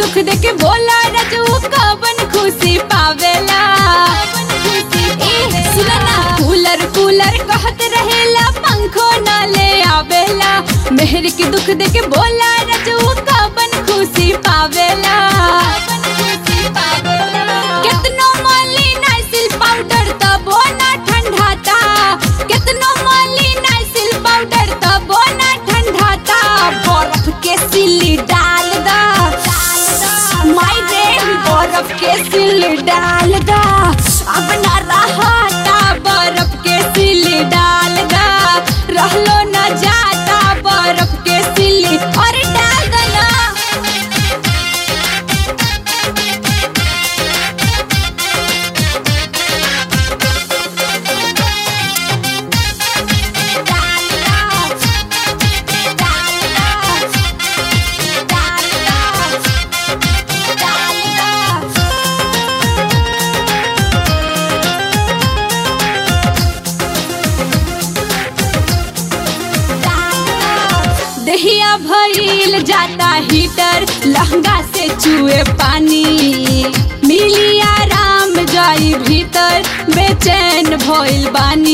दुख देके बोला रजू कवन खुशी पावेला ए, सुना ना कूलर कूलर कहत रहेला पंखो न ले आवेला मेहर के दुख देके बोला रजू कवन खुशी पावेला केतनो माली नाइसिल पाउडर तबो ना ठंडाता केतनो माली नाइसिल पाउडर तबो ना ठंडाता बर्फ के सिल्ली डाल दा माई रे बर्फ के सिल्ली डाल दा अब ना रहाता बर्फ के सिल्ली डाल दा रहलो न जाता बर्फ के सिल्ली और डाल दा ना दहिया भइल जाता हीटर लहंगा से चुए पानी मिली आराम जाई भीतर बेचैन भइल बानी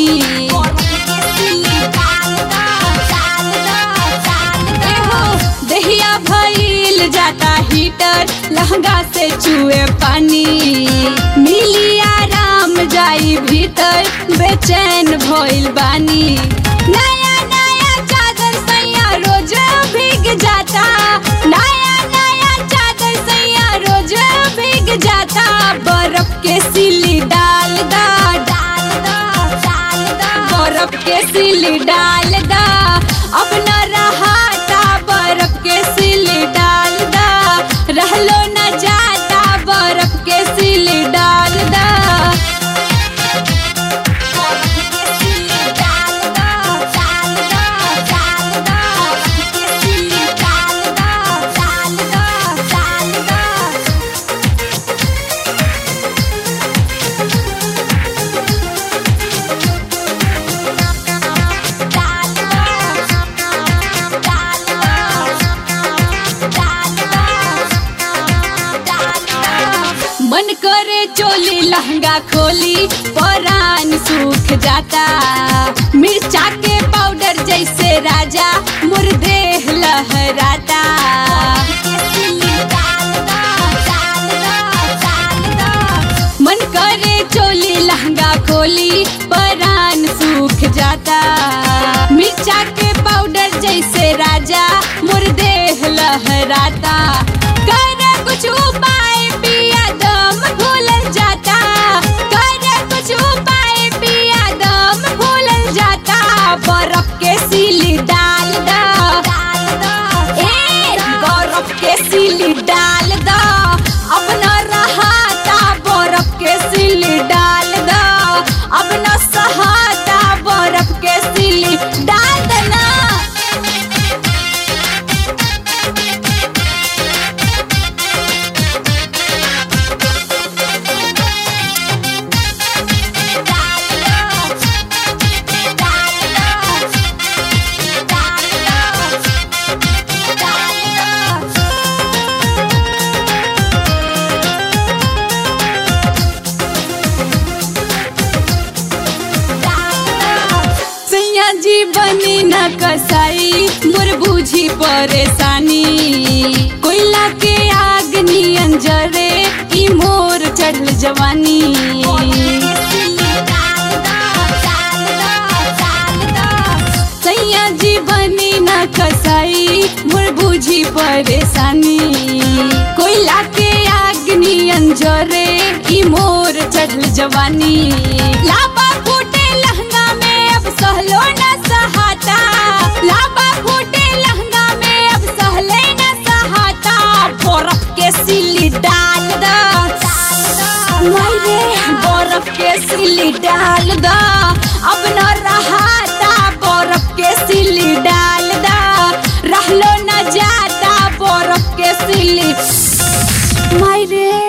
एहो, दहिया भइल जाता हीटर लहंगा से चुए पानी मिली आराम जाई भीतर बेचैन भइल बानी नया नया चादर सैया रोज भीग जाता नया नया चादर सैया रोज भीग जाता बर्फ के सिली डाल दा डाल दा डाल दा बर्फ के सिली डाल दा अब न रहाता बर्फ के सिली डाल दा रहलो न जाता बर्फ के सिली डाल दा मन करे चोली लहंगा खोली परान सूख जाता मिर्चा के पाउडर जैसे राजा मुर्देह लहराता मन करे चोली लहंगा खोली परान सूख जाता मिर्चा के पाउडर जैसे राजा मुर्देह लहराता कर कुछ उपाय पिया दम भूल जाता कर कुछ उपाय पिया दम भूल जाता बर्फ के सिली डाल दा ए बर्फ के सिली डाल दा अपना रहाता बर्फ के सिली डाल दा अपना सहाता बर्फ के सिली डाल देना सैया जी बनी न कसाई मोर बूझी परेशानी कोयला के आग नियन जरे ई मोर चढ़ल जवानी सैया जी बनी न कसाई मोर बूझी परेशानी कोयला के आग नियन जरे ई मोर चढ़ल जवानी लाबा फूटे लहंगा में अब सहलो न सहाता लाबा फूटे लहंगा में अब सहले न सहाता बर्फ के सिली डाल दा मायरे बर्फ के सिली डाल दा अब न रहाता बर्फ के सिली डाल दा रहलो न जाता बर्फ के सिली मायरे